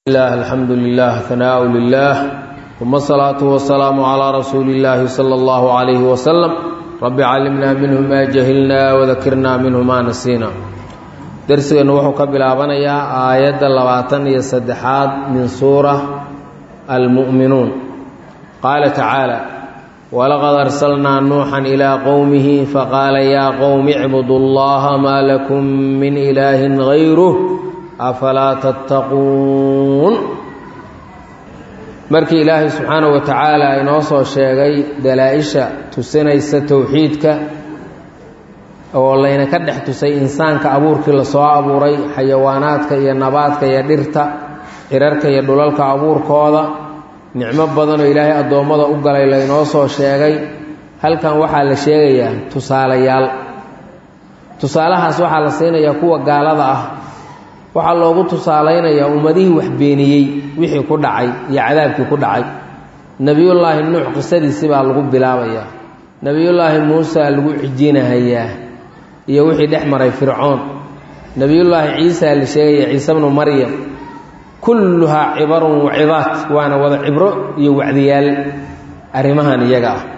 الله الحمد لله ثناء لله ثم الصلاة والسلام على رسول الله صلى الله عليه وسلم رب علمنا منه ما جهلنا وذكرنا منه ما نسينا درسنا وحو كبلابنيا آية لباتن يسدحات من سورة المؤمنون قال تعالى ولقد أرسلنا نوحا إلى قومه فقال يا قوم اعبدوا الله ما لكم من إله غيره afalaa tattaquun markii ilaahay subxaanahu wa tacaala inoo soo sheegay dalaa-isha tusinaysa towxiidka oo layna ka dhex tusay insaanka abuurkii lasoo abuuray xayawaanaadka iyo nabaadka iyo dhirta cirarka iyo dhulalka abuurkooda nicmo badanoo ilaahay addoommada u galay laynoo soo sheegay halkan waxaa la sheegayaa tusaalayaal tusaalahaas waxaa la siinayaa kuwa gaalada ah waxaa loogu tusaalaynayaa ummadihii wax beeniyey wixii ku dhacay iyo cadaabkii ku dhacay nebiyullaahi nuux qisadiisi baa lagu bilaabayaa nebiyullaahi muusa lagu cijinahayaa iyo wixii dhex maray fircoon nebiyullaahi ciisa la sheegaya ciise bnu maryam kulluhaa cibarun wacidaat waana wada cibro iyo wacdiyaal arrimahan iyaga ah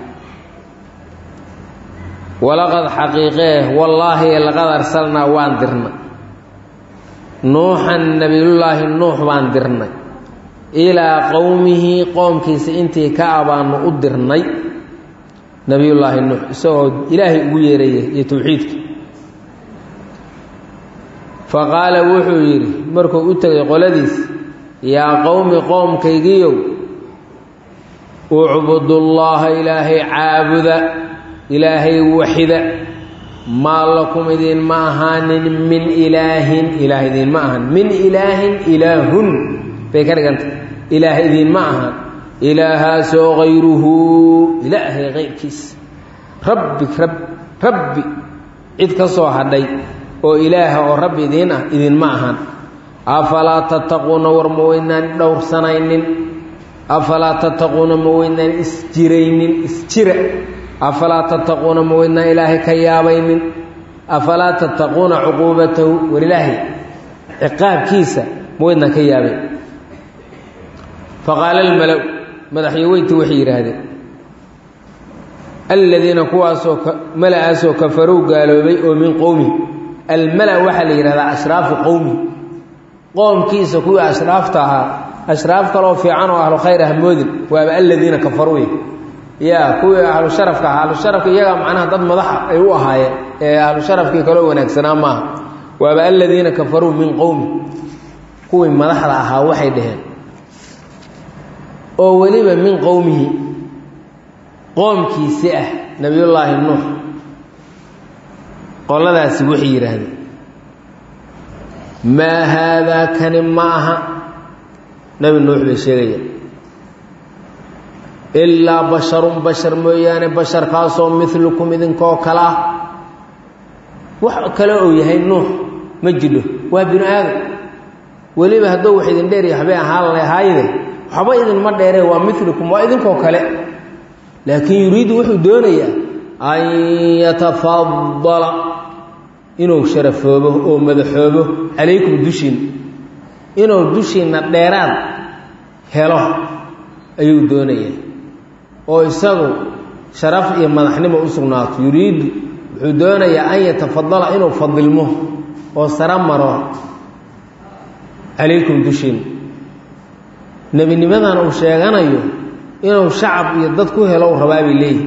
walaqad xaqiiqee wallaahi laqad arsalnaa waan dirnay nuuxan nebiyullaahi nuux baan dirnay ilaa qowmihi qoomkiisa intii ka abaanu u dirnay nebiyullaahi nuux isagoo ilaahay ugu yeeraya iyo towxiidka fa qaala wuxuu yidhi markuu u tegay qoladiis yaa qowmi qoomkaygiyow ucbudullaaha ilaahay caabuda ilaahay waxida maa lakum idinma ahaanin min ilaahin ilaah idinma ahan min ilaahin ilaahun bay ka dhiganta ilaah idinma ahaan ilaahaasoo hayruhu ilaahay kayrkiisa rabbi rabbi cid ka soo hadhay oo ilaaha oo rabbi idiin ah idinma ahaan afalaa tattaquuna war ma weynaan dhowrsanaynin afalaa tattaquuna ma weynaan isjiraynin isjira afalaa tattaquuna ma weydnaa ilaahay ka yaabaynin afalaa tattaquuna cuquubatahu war ilaahay ciqaabkiisa ma weydnaa ka yaabay faqaala almala madaxyoweyntii waxay yidhaahdeen aladiina kuwaasoo mala-aasoo kafarow gaaloobay oo min qowmi almala waxaa la yidhahdaa ashraafu qowmi qoomkiisa kuwii ashraafta ahaa ashraaf kaloo fiican oo ahlu khayr ah moodin waaba aladiina kafaruuy ya kuwii ahlu sharafka ahaa ahlu sharafka iyagaa macnaha dad madaxa ay u ahaayeen ee ahlu sharafkii kaloo wanaagsanaa maaha waaba aladiina kafaruu min qowmi kuwii madaxda ahaa waxay dhaheen oo weliba min qowmihi qoomkiisi ah nebiyullaahi nuux qoladaasi waxay yidhaahdeen maa haadaa kani ma aha nebi nuux bay sheegayaan ilaa basharun bashar mooyaane basharkaasoo milukum idinkoo kale ah wax kale ou yahay nuux ma jidho waa binu aadam weliba hadduu wax idin dheeriya waxbay ahaan lahaayde waxba idinma dheeree waa milukum waa idinkoo kale laakiin yuriidu wuxuu doonayaa an yatafadala inuu sharafoobo oo madaxoobo calaykum dushiinna inuu dushiinna dheeraad helo ayuu doonayaa oo isagu sharaf iyo madaxnimo u sugnaato yuriidu wuxuu doonayaa an yatafadala inuu fadilmo oo saro maro calaykum dushiinna nebinimadan uu sheeganayo inuu shacab iyo dad ku helo u rabaa bay leeyihi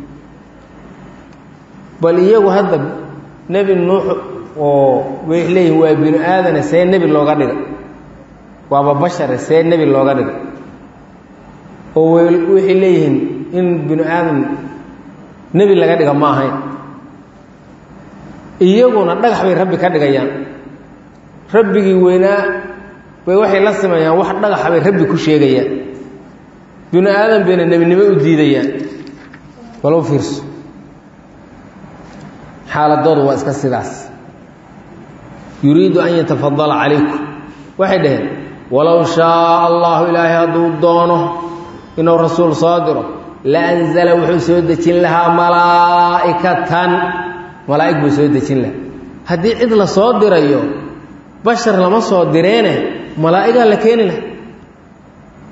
bal iyagu hadda nebi nuux oo way leeyihin waa binu aadane see nebi looga dhiga waaba bashare see nebi looga dhiga oo waxay leeyihiin in binu aadam nebi laga dhiga ma ahayn iyaguna dhagax bay rabbi ka dhigayaan rabbigii weynaa bay waxay la sameeyaan wax dhagaxa bay rabbi ku sheegayaan binu aadam bayna nebinimo u diidayaan walow fiirso xaaladoodu waa iska sidaas yuriidu an yatafadala calaykum waxay dhaheen walow shaaa allahu ilaahay hadduu doono inuu rasuul soo diro la anzala wuxuu soo dejin lahaa malaa'ikatan malaa'ig buu soo dejin lahaa haddii cid la soo dirayo bashar lama soo direene malaa'igaa la keeni laha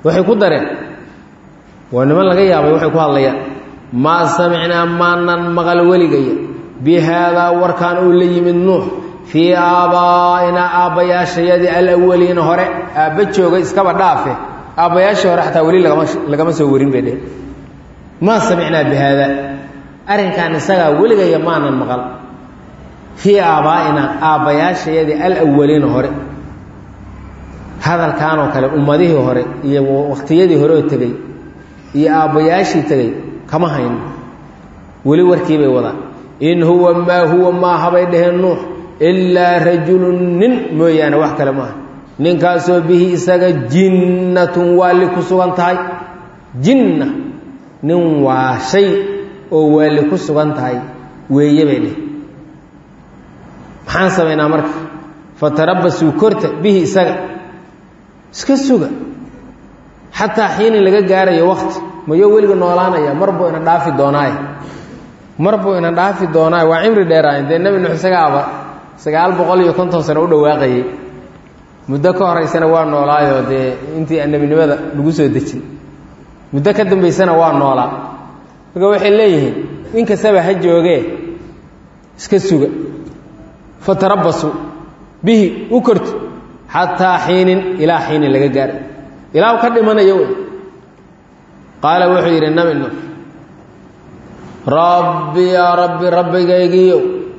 waxay ku dareen waa niman laga yaabay waxay ku hadlayaan maa samicnaa maanan maqal weligaya bi haadaa warkaan uu la yimid nuux fii aabaa'inaa aabbayaashayadii alawaliina hore aabba jooga iskaba dhaafe aabbayaashii hore xataa weli lagama lagama soo warin bay dheh maa samicnaa bi haadaa arrinkan isagaa weligaya maanan maqal fii aabaa'inaa aabbayaashayadii alawaliina hore hadalkaanoo kale ummadihii hore iyo waqtiyadii hore oo tegey iyo aabbayaashii tegey kama hayno weli warkii bay wadaan in huwa maa huwa maaha bay dhaheen nuux ilaa rajulun nin mooyaane wax kale maaha ninkaasoo bihi isaga jinnatun waalli ku sugan tahay jinna nin waa shay oo waalli ku sugan tahay weeye bay dheh maxaan samaynaa marka fatarabasuu korta bihi isaga iska suga xataa xiinin laga gaarayo wakti mayo weliga noolaanaya mar buu ina dhaafi doonaaye mar buu ina dhaafi doonaaye waa cimri dheeraayen dee nebi nuux isagaaba sagaal boqol iyo konton sano u dhawaaqayey muddo ka horaysana waa noolaayoo dee intii annebinimada lagu soo dejin muddo ka dambaysana waa noolaa marka waxay leeyihiin in kastaba ha joogee iska suga fatarabasuu bihi u korto xataa xiinin ilaa xiinin laga gaaray ilaa ka dhimanayo wey qaala wuxuu yidhi nabi nuux rabbi yaa rabbi rabbigaygiiyow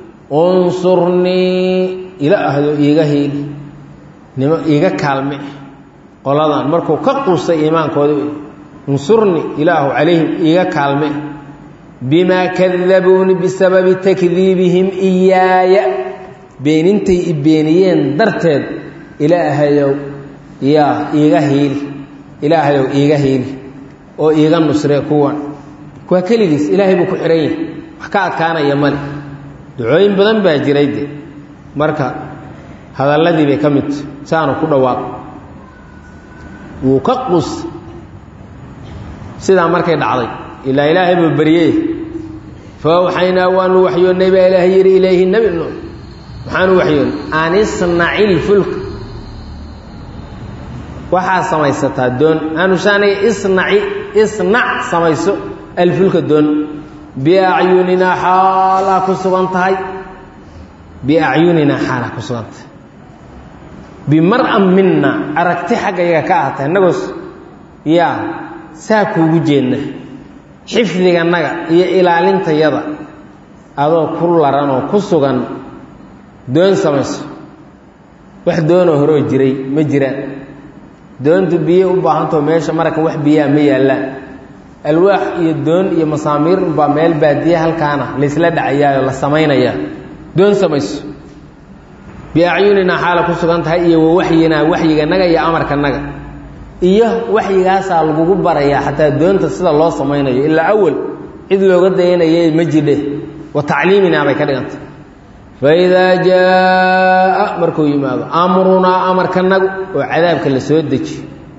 unsurnii ilaahdo iiga hiili nimo iiga kaalme qoladan markuu ka quustay iimaankooda wey unsurnii ilaahu calayhim iiga kaalme bimaa kadabuuni bisababi takdiibihim iyaaya beenintay i beeniyeen darteed ilaahayow yaa iiga hiili ilaahayow iiga hiili oo iiga nusre kuwan waa keligiis ilaahay buu ku xihan yahay wax ka adkaanaya male ducooyin badan baa jiray de marka hadalladii bay ka midta saanu ku dhawaaq wuu ka quustay sidaa markay dhacday ilaa ilaahay buu baryey fa awxaynaa waanu waxyoonnay baa ilaahay yidhi ilayhi nebi nuux maxaanu waxyoonnay an isnaci lfulka waxaa samaysataa doon aanushaaniga isnaci isnac samayso alfulka doon biacyuninaa xaalaa ku sugan tahay biacyuninaa xaalaa ku sugan tahay bimar-an minna aragti xagga yaga ka ahata innagoos yaa saa kuugu jeedna xifdiganaga iyo ilaalintayada adoo ku laran oo ku sugan doon samayso wax doonoo horoo jiray ma jiraan doontu biyo u baahantao meesha maraka wax biyaa ma yaallaan alwaax iyo doon iyo masaamiir unbaa meel baadiye halkaana laysla dhacayaayo la samaynayaa doon samayso biacyuninaa xaala ku sugan tahay iyo wa waxyinaa waxyiganaga iyo amarkanaga iyo waxyigaasaa lagugu barayaa xataa doonta sida loo samaynayo ilaa awal cid looga dayanayay ma jidhe wa tacliiminaa bay ka dhigantay faidaa jaa markuu yimaado amrunaa amarkanagu oo cadaabka la soo deji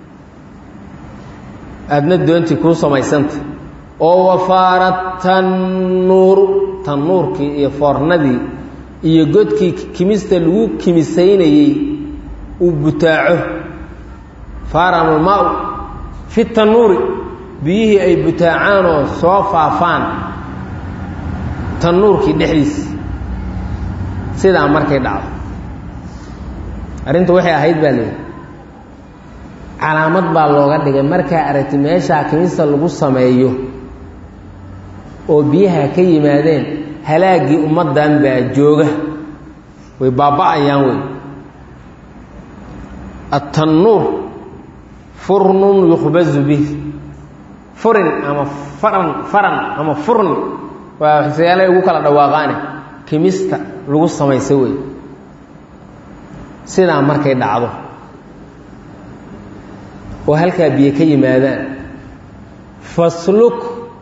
aadna doontii kuu samaysanta oo wafaara tannuuru tannuurkii iyo foornadii iyo godkii kimista lagu kimisaynayey uu butaaco faaramulmaa-u fi tannuuri biyihii ay butaacaan oo soo faafaan tannuurkii dhexdiisa sidaa markay dhacdo arrintu waxay ahayd baa leeyihi calaamad baa looga dhigay markaa aragti meeshaa kimista lagu sameeyo oo biyaha ka yimaadeen halaaggii ummaddan baa jooga way baaba'ayaan wey atannuur furnun yukhbazu bih furin ama faran faran ama furni waa waxsayaalay ugu kala dhawaaqaane kimista lagu samaysa wey sidaa markay dhacdo oo halkaa biyo ka yimaadaan fasluk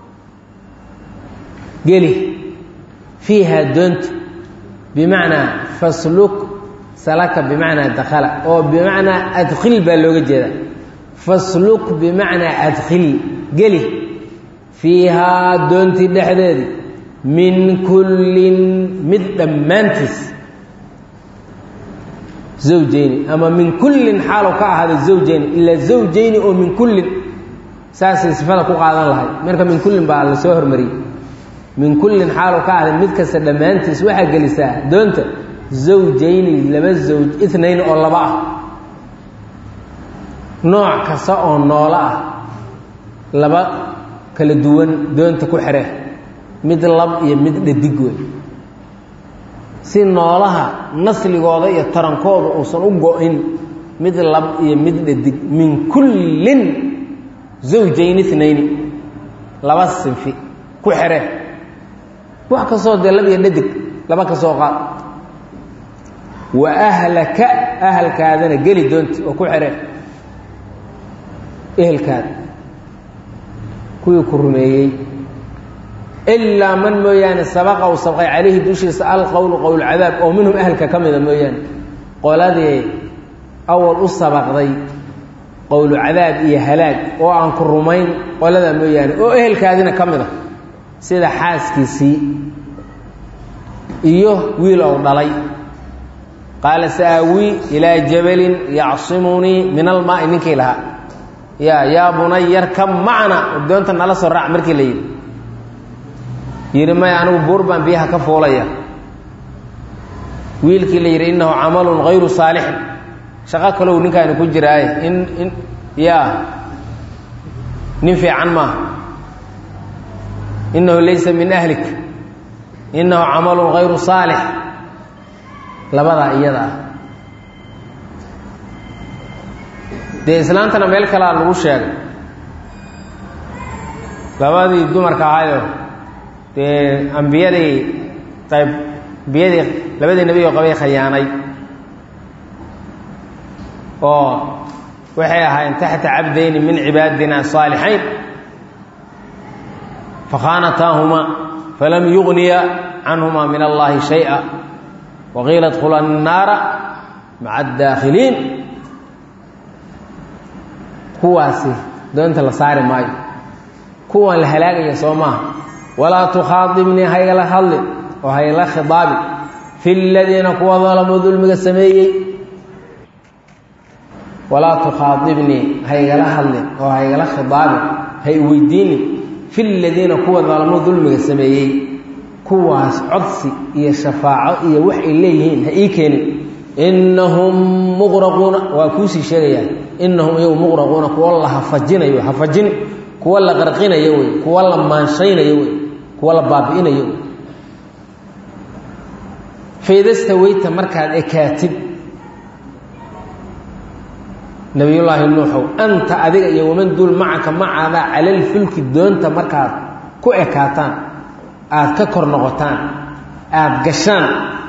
geli fiihaa doonta bimacnaa fasluk salaka bimacnaa dakhala oo bimacnaa adkhil baa looga jeedaa fasluk bimacnaa adkhil geli fiihaa doontii dhexdeedii min kullin mid dhammaantiis zawjayni ama min kullin xaalow ka ahaada zawjayni ilaa zawjayni oo min kullin saasay sifada ku qaadan lahay marka min kullin baa la soo hormariyey min kullin xaalow ka ahda mid kasta dhammaantiis waxaa gelisaa doonta zawjayni laba zawj itnayn oo laba ah nooc kasta oo noolo ah laba kala duwan doonta ku xidhe mid lab iyo mid dhadig wey si noolaha nasligooda iyo tarankooda uusan u go-in mid lab iyo mid dhadig min kullin zawjayn itnayni laba sinfi ku xidhe wax kastoo dee lab iyo dhadig laba ka soo qaad wa ahlaka ahalkaadana geli doonta oo ku xidhe ehelkaada kuwii ku rumeeyey ilaa man mooyaane sabaqa uu sabqay calayhi dushiisa alqowlu qowlcadaab oo minhum ahalka ka mida mooyaane qoladii awal u sabaqday qowlu cadaab iyo halaag oo aan ku rumayn qoladaa mooyaane oo ehelkaadina ka mid a sida xaaskiisii iyo wiil ou dhalay qaala sa'aawii ilaa jabalin yacsimunii min almaai ninkii lahaa ya yaa bunay yarkab macna doonta nala soo raac markii la yidhi yidhi maya anigu buur baan biyaha ka fuulaya wiilkii la yidhi innahu camalun hayru saalixin shaqo kalow ninkaani ku jiraaye in in ya nin fiican maaha innahu laysa min ahlik innahu camalun hayru saalix labadaa iyada ah dee islaantana meel kalea lagu sheegay labadii dumarka ahayo dee ambiyadii qayb ambiyadii labadii nebi oo qabay khayaanay oo waxay ahaayeen taxta cabdayni min cibaadina saalixayn fakhaanataahumaa falam yugniya canhumaa min allahi shayئa waqiila dkhula الnaara maca اdaakhiliin kuwaasi doonta la saari maayo kuwan la halaagaya soo maaha walaa tukhaadibnii haygala hadli oo haygala khidaabi fi ladiina kuwa dalamuu dulmiga sameeyey walaa tukhaadibnii haygala hadlin oo haygala khidaabin hay weydiinin fi ladiina kuwa dalamuu dulmiga sameeyey kuwaas codsi iyo shafaaco iyo wax ay leeyihiin ha ii keenin innahum muqraquuna waa kuusii sheegayaan innahum iyagu muqraquuna kuwa la hafajinayo hafajin kuwa la qarqinayo wey kuwa la maanshaynayo wey kuwa la baabi'inayo wey faydastaweyta markaad ekaatid nabiyullaahi nuuxow anta adiga iyo waman duul macaka macaadaa calalfulki doonta markaad ku ekaataan aada ka kor noqotaan aada gashaan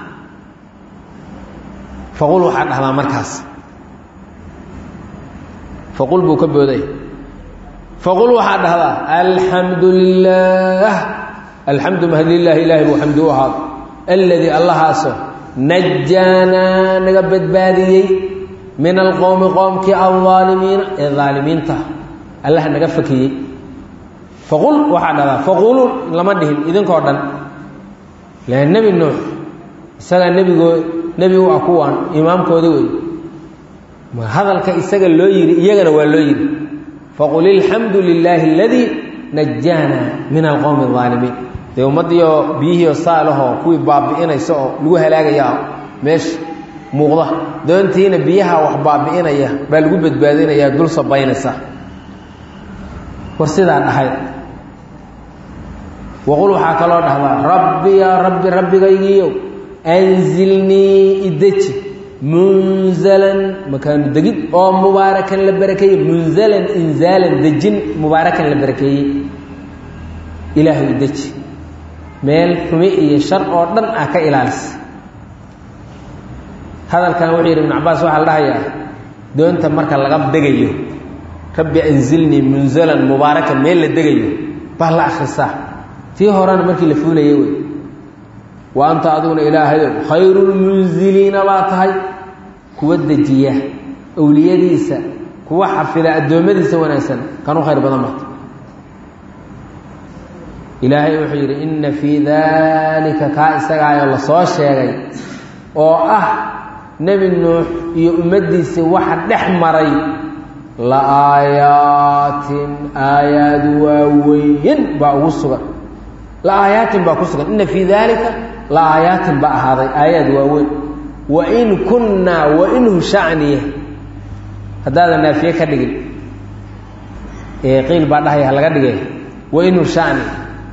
faqul waxaad dhahdaa markaas faqul buu ka booday faqul waxaad dhahdaa alxamdu lilaah alxamdu mahadlilaahi ilaahi buu xamdi u ahaado alladii allahaaso najaanaa naga badbaadiyey min alqowmi qoomkii aldaalimiina ee daalimiinta allah naga fakiyey faqul waxaa dhahdaa faqulu lama dhihin idinkoo dhan la nebi nuux isagaa nebigoo nebi u ah kuwaan imaamkoodi wey hadalka isaga loo yidhi iyagana waa loo yidhi faqul ilxamdu lilaahi aladii najaana min alqowmi aldaalimiin dee ummaddiioo biyihiioo saalahoo kuwii baabi'inaysa oo lagu halaagaya meesha muuqda doontiina biyaha wax baabi'inaya baa lagu badbaadinayaa dul sabaynaysa war sidaa dhahay waqul waxaa kaloo dhahdaa rabbi yaa rabbi rabbigaygiiyow anzilnii ideji munzalan makaanu degid oo mubaarakan la barakeeyey munzalan inzaalan dejin mubaarakan la barakeeyey ilaahay ideji meel xumi iyo shar oo dhan ah ka ilaalisa hadalkan wuxuu yidhi ibnu cabaas waxaa la dhahayaa doonta marka laga degayo rabbi anzilnii munzalan mubaarakan meel la degayo baa la akhrisaa tii horena markii la fuulayay wey wa anta adiguna ilaahayow khayrulmunziliina baa tahay kuwa dejiya owliyadiisa kuwa xafida addoommadiisa wanaagsan kan u khayr badan bata ilaahay wuxuu yidhi inna fii daalika kaa isagaayoo lasoo sheegay oo ah nebi nuux iyo ummaddiisii waxa dhex maray la aayaatin aayaad waaweyn baa ugu sugan la aayaatin baa ku sugan inna fii daalika la aayaatin baa ahaaday aayaad waaweyn wa in kunnaa wa inhu shacniya haddaadan naafiye ka dhigin ee qiil baa dhahaya halaga dhigay wa inhu shacni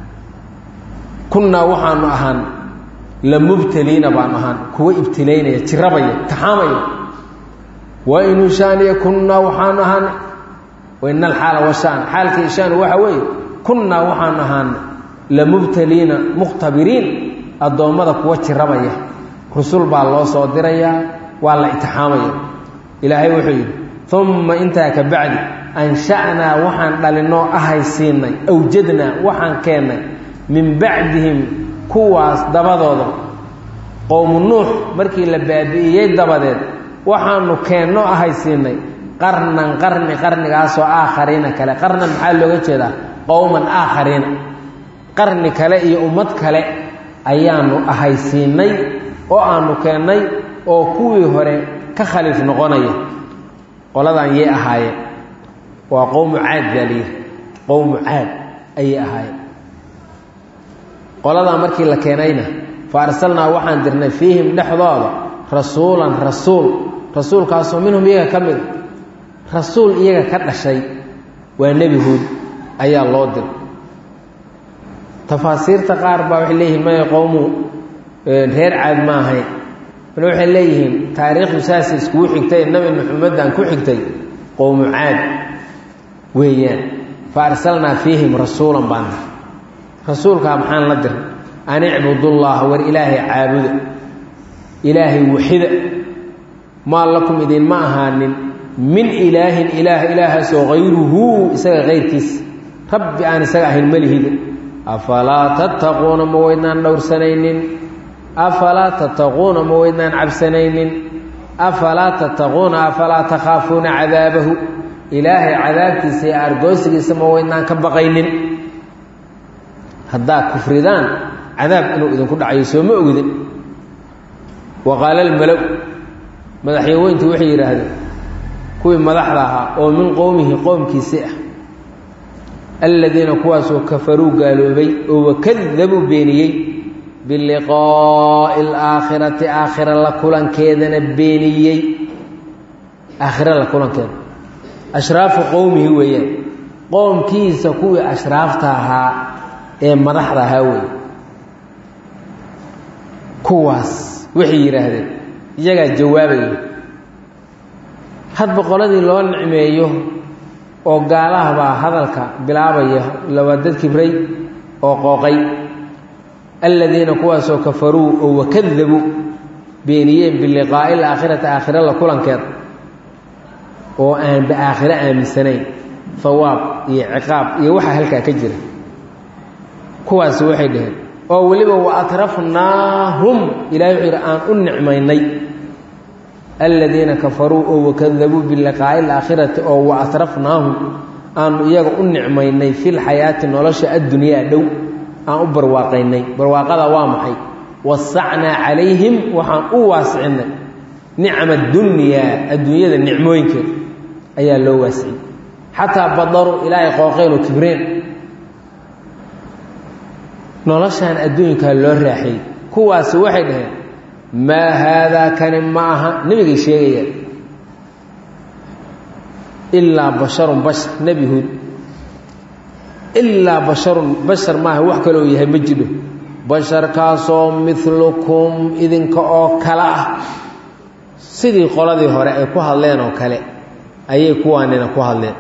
kunnaa waxaanu ahaan la mubtaliina baanu ahaan kuwa ibtilaynaya jirabaya taxaamaya wa inhu shaniya kunnaa waxaanu ahaan waina alxaala washaan xaalkii shaan waxa weeye kunnaa waxaanu ahaan la mubtaliina mukhtabiriin addoommada kuwa jirabaya rusul baa loo soo dirayaa waa la itixaamaya ilaahay wuxuu yidhi umma intaa ka bacdi ansha'naa waxaan dhalinoo ahay siinay awjadnaa waxaan keennay min bacdihim kuwaas dabadooda qowmu nuux markii la baabi'iyey dabadeed waxaanu keennoo ahay siinay qarnan qarni qarnigaasoo aakhariina kale qarnan maxaa looga jeedaa qowman aakhariina qarni kale iyo ummad kale ayaanu ahay siinay oo aanu keennay oo kuwii hore ka khaliif noqonaya qoladan yay ahaayeen waa qowmu caad baa layidhi qowmu caad ayay ahaayeen qoladaa markii la keenayna fa arsalnaa waxaan dirnay fiihim dhexdooda rasuulan rasuul rasuulkaasoo minhum iyaga ka mid rasuul iyaga ka dhashay waa nebi huud ayaa loo diray tafaasiirta qaar baa waxay leeyihiin maya qowmu reer caad ma ahayn bal waxay leeyihiin taariikhdu saasay iskugu xigtay nabi maxamedaan ku xigtay qowmu caad weeyaan fa arsalnaa fiihim rasuulan baan dir rasuulkaa maxaan la diray an icbudullaha war ilaahay caabuda ilaahay waxida maa lakum idinma ahaanin min ilaahin ilaah ilaahaasoo hayruhu isaga kayrkiisa rabbi aan isaga ahayn malihida afalaa tattaquuna ma weydnaan dhowrsanaynin afalaa tattaquuna ma weydnaan cabsanaynin afalaa tattaquuna afalaa takhaafuuna cadaabahu ilaahay cadaabkiisa iyo argoosigiisa ma weydnaan ka baqaynin haddaad kufridaan cadaab inuu idinku dhacayo soo ma ogdin wa qaala almalow madaxyaweyntu waxay yidhaahdeen kuwii madaxda ahaa oo min qowmihi qowmkiisii ah aladiina kuwaasoo kafaruu gaaloobay oo wakadabuu beeniyey biliqaa'i alaakhirati aakhira la kulankeedana beeniyey aakhira la kulankeeda ashraafu qowmihi weeyaan qoomkiisa kuwii ashraafta ahaa ee madaxda ahaa weeye kuwaas waxay yidhaahdeen iyagaa jawaabaya hadba qoladii loo nicmeeyo oo gaalaha baa hadalka bilaabaya laba dad kibray oo qooqay aladiina kuwaasoo kafaruu oo wakadabuu beeniyeen biliqaa'i alaakhirati aakhira la kulankeeda oo aanba aakhiro aaminsanayn hawaab iyo ciqaab iyo waxaa halkaa ka jira kuwaasi waxay dhaheen oo weliba wa atrafnaahum ilahay wuxuu yidhi aan u nicmaynay aladiina kafaruu oo wakadabuu biliqaa'i alaakhirati oo wa atrafnaahum aanu iyaga u nicmaynay filxayaati nolosha addunyaa dhow aan u barwaaqaynay barwaaqada waa maxay wasacnaa calayhim waxaan u waasicinay nicma dunyaa adduunyada nicmooyinkeeda ayaa loo waasiciyey xataa badaruu ilaahay qooqeen oo kibreen noloshaan adduunkaa loo raaxiyey kuwaasi waxay dhaheen maa haadaa kani ma aha nebigay sheegayaan ilaa basharun bashar nebi huud ilaa basharun bashar maaha wax kaloo yahay ma jidho basharkaasoo milukum idinka oo kale ah sidii qoladii hore ay ku hadleen oo kale ayay kuwaanina ku hadleen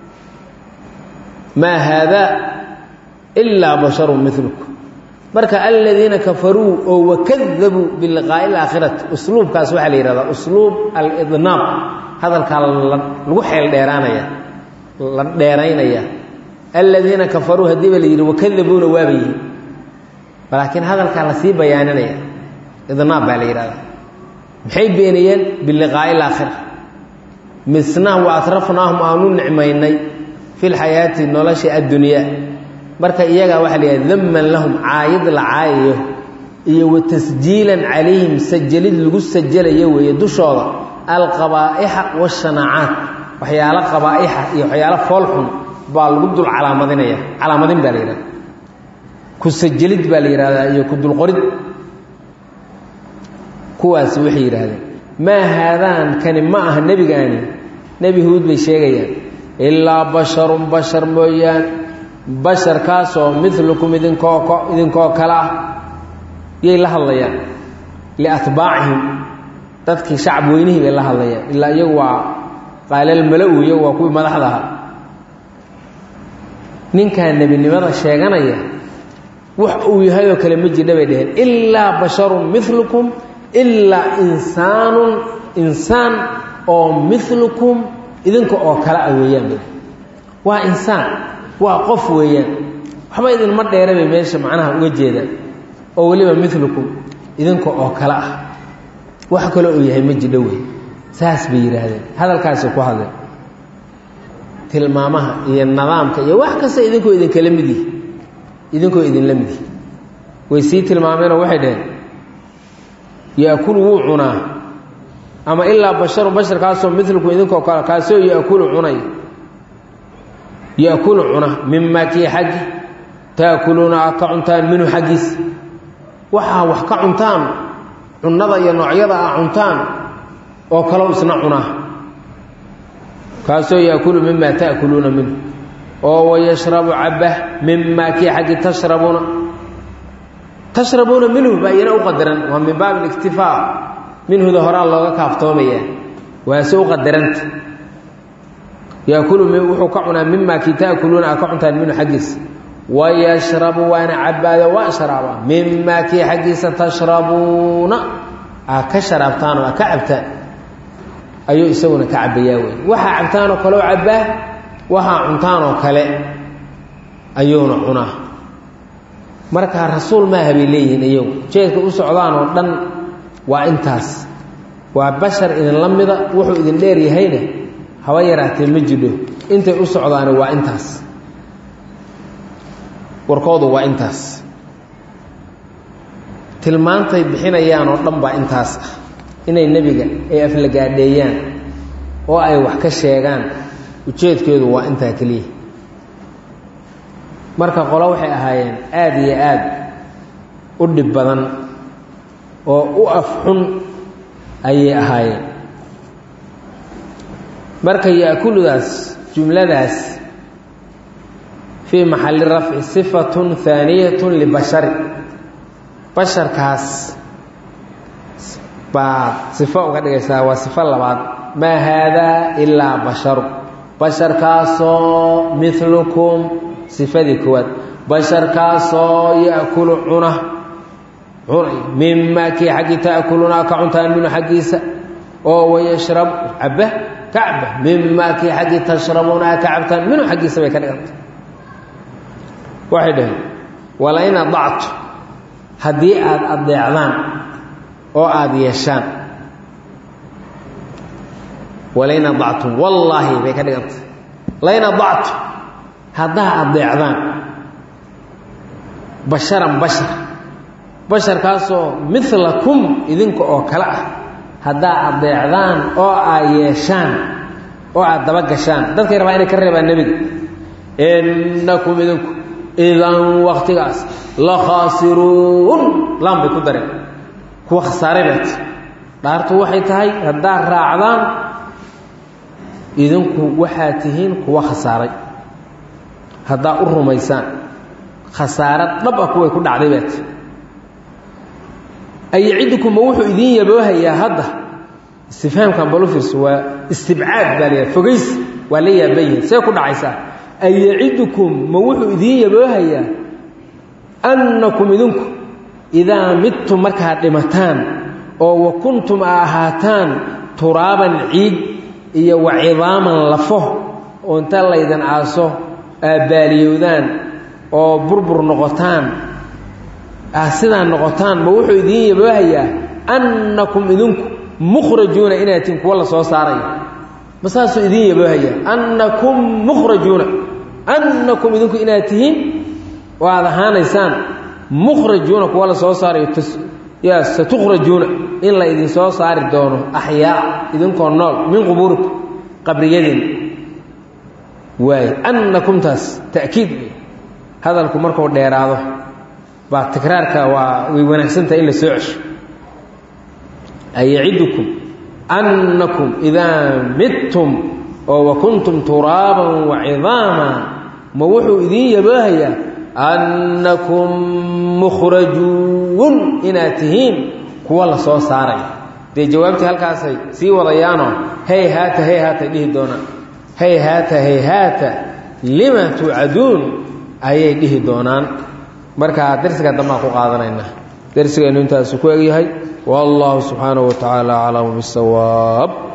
maa haadaa ilaa basharun milukum marka aladiina kafaruu oo wakadabuu biliqaa'i alaakhirati usluubkaas waxaa la yihahdaa usluub alidnaab hadalkaa lagu xeel dheeraanaya la dheeraynaya aladiina kafaruu haddii ba la yidhi wakadabuuna waaba yihi laakiin hadalkaa lasii bayaaninaya idnaab baa la yidhahdaa maxay beeniyeen biliqaa'i alaakhira misna wa atrafnaahum aanu nicmaynay fi lxayaati nolosha addunyaa marka iyagaa waxaa la yidhaha daman lahum caayid la caayayo iyo wa tasjiilan calayhim sajalid lagu sajalayo weeye dushooda alqabaa'ixa waashanaacaat waxyaalo qabaa'ixa iyo waxyaalo foolxun baa lagu dul calaamadinaya calaamadin baa la yidhahda ku sajalid baa la yidhahdaa iyo ku dulqorid kuwaasi waxay yidhaahdeen maa haadaan kani ma aha nebigaani nebi huud bay sheegayaan ilaa basharun bashar mooyaan basharkaasoo milukum idinkoo idinkoo kale ah yay la hadlayaan liatbaacihim dadkii shacab weynihii bay la hadlayaan ilaa iyagu waa qaalal mala-u iyagu waa kuwii madaxda ahaa ninkaa nebinimada sheeganaya wax uu yahay oo kale ma jidha bay dheheen ilaa basharun milukum ilaa insaanun insaan oo milukum idinka oo kale ah weeyaan waa insaan waa qof weeyaan waxba idinma dheera bay meesha macnaha uga jeedaan oo weliba milukum idinka oo kale ah wax kale uu yahay ma jidho wey saas bay yidhaahdeen hadalkaasi ku hadleen tilmaamaha iyo nidaamka iyo wax kasta idinkoo idinkala mid yihi idinkoo idinla mid yihi way sii tilmaameenoo waxay dhaheen yaakulu wuu cunaa ama ilaa basharu basharkaasoo milukum idinkoo kale kaasoo yaakulu cunay yaakulu cuna mimaa kii xaggi taakuluuna aad ka cuntaan minhu xaggiisa waxaa wax ka cuntaan cunnada iyo noocyada ah cuntaan oo kalow isna cunaa kaasoo yaakulu mimaa taakuluuna minhu oo wayashrabu cabah mimaa kii xaggi tashrabuuna tashrabuuna minhu baa iyana u qadaran waa min baab اliktifaa minhuda horaa looga kaaftoomaya waase u qadaranta yaakulu wuxuu ka cunaa mimaa kii taakuluuna aa ka cuntaan minhu xaggiisa wayashrabu waana cabaado waa sharaaba mimaa kii xaggiisa tashrabuuna aa ka sharaabtaan oo aa ka cabtaan ayuu isaguna ka cabayaa wey waxaa cabtaan oo kale oo cabaa waxaa cuntaan oo kale ayuuna cunaa marka rasuul maaha bay leeyihiin iyagu jeedka u socdaan oo dhan waa intaas waa bashar idinla mida wuxuu idin dheer yahayna haba yaraatee ma jidho intay u socdaani waa intaas warkoodu waa intaas tilmaantay bixinayaan oo dhan baa intaas ah inay nebiga ay aflagaadheeyaan oo ay wax ka sheegaan ujeedkeedu waa intaa keliya marka qolo waxay ahaayeen aada iyo aad u dhib badan oo u af xun ayay ahaayeen marka yaakuludaas jumladaas fii maxalli rafci sifatun haaniyatun libashari basharkaas baad sifo uga dhigaysaa waa sifo labaad maa haadaa ilaa basharu basharkaasoo milukum sifadii koowaad basharkaasoo yaakulu cuna cunay mimaa kii xaggii taakuluuna ka cuntaan minhu xaggiisa oo wayashrab caba ka caba mimaa kii xaggii tashrabuuna ka cabtaan minhu xaggiisa bay ka dhiganta waxay dhaheen walain adactu haddii aada adeecdaan oo aada yeeshaan walain adactum wallaahi bay ka dhiganta lain adactu haddaa adeecdaan basharan bashar basharkaasoo milakum idinka oo kale ah haddaa adeecdaan oo aad yeeshaan oo aada daba gashaan dadkay rabaa inay ka reebaan nebiga innakum idinku idan waktigaas la khaasiruun laan bay ku dareen kuwa khasaaray baat dhaartu waxay tahay haddaad raacdaan idinku waxaad tihiin kuwa khasaaray haddaa u rumaysaan khasaaro dhab ah kuway ku dhacday baat ayacidukum ma wuxuu idiin yaboohayaa hadda istifhaamkan balu fiirso waa istibcaad baa la yidhaha fogays waa la yaaban yihin see ku dhacaysaa ayacidukum ma wuxuu idiin yaboohayaa annakum idinku idaa midtum markaad dhimataan oo wa kuntum a ahaataan turaaban ciid iyo wa cidaaman lafo oo inta laydan aaso aabbaaliyowdaan oo burbur noqotaan ah sidaa noqotaan ma wuxuu idiin yaboohayaa annakum idinku mukhrajuuna inaad tihin kuwa la soo saarayo ma saasuu idiin yaboohayaa annakum mukhrajuuna annakum idinku inaad tihiin oo aada ahaanaysaan mukhrajuuna kuwa la soo saarayo yaa satukhrajuuna in la idin soo saari doono axyaa idinkoo nool min qubuurikum qabriyadiin waay annakumtaas ta'kiid hadalku markuu dheeraado baa tikraarka waa way wanaagsantahay in la soo cesho ayacidukum annakum idaa midtum oo wa kuntum turaaban wa cidaama ma wuxuu idiin yaboohayaa annakum mukhrajuun inaad tihiin kuwa la soo saaraya dee jawaabtii halkaasay sii wadayaanoo hey haata hey haatay dhihi doonaan hey haata hey haata lima tuucaduun ayay dhihi doonaan markaa darsiga dambaan ku qaadanaynaa darsigeennu intaasu ku egyahay wallahu subxaanahu wa tacaala aclamu bisawaab